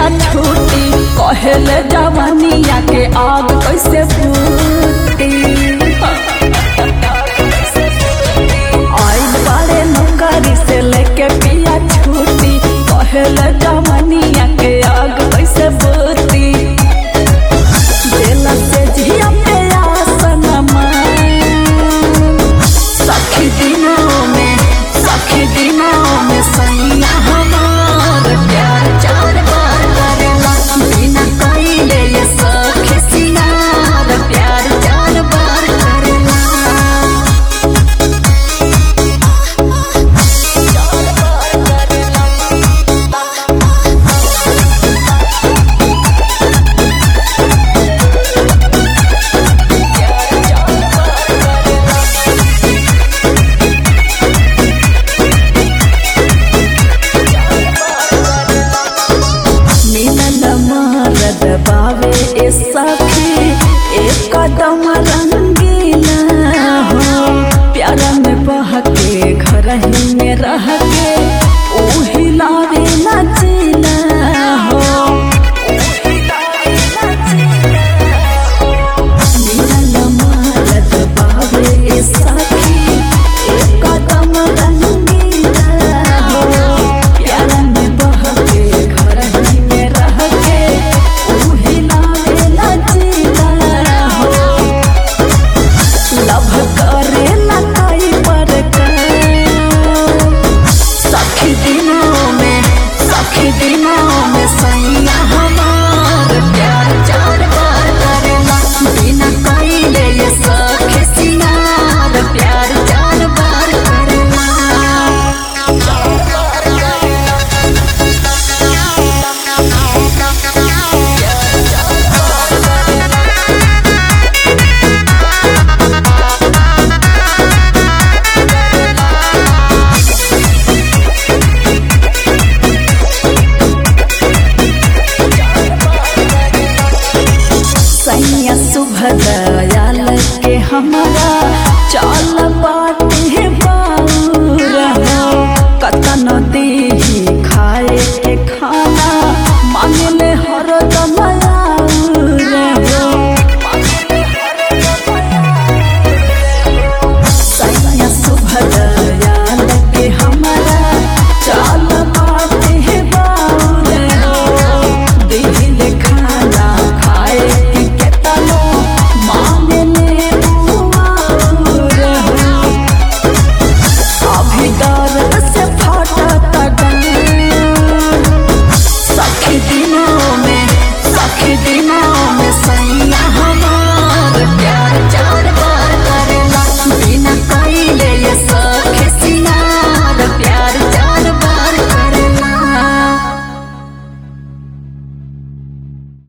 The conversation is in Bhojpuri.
पिया छूटी कहले जवानिया के आग कैसे फूटी आइल बारे नौकरी से लेके पिया छूटी कहले जवानिया के आग कैसे फूटी दिल से जिया पे आसन सखी दिनों में सखी दिनों में सैया हमार प्यार चार बार करेला बिना कइले ये सखी सिंगार प्यार चार बार करेला चार बार करेला मिलन मारद बावे ए सब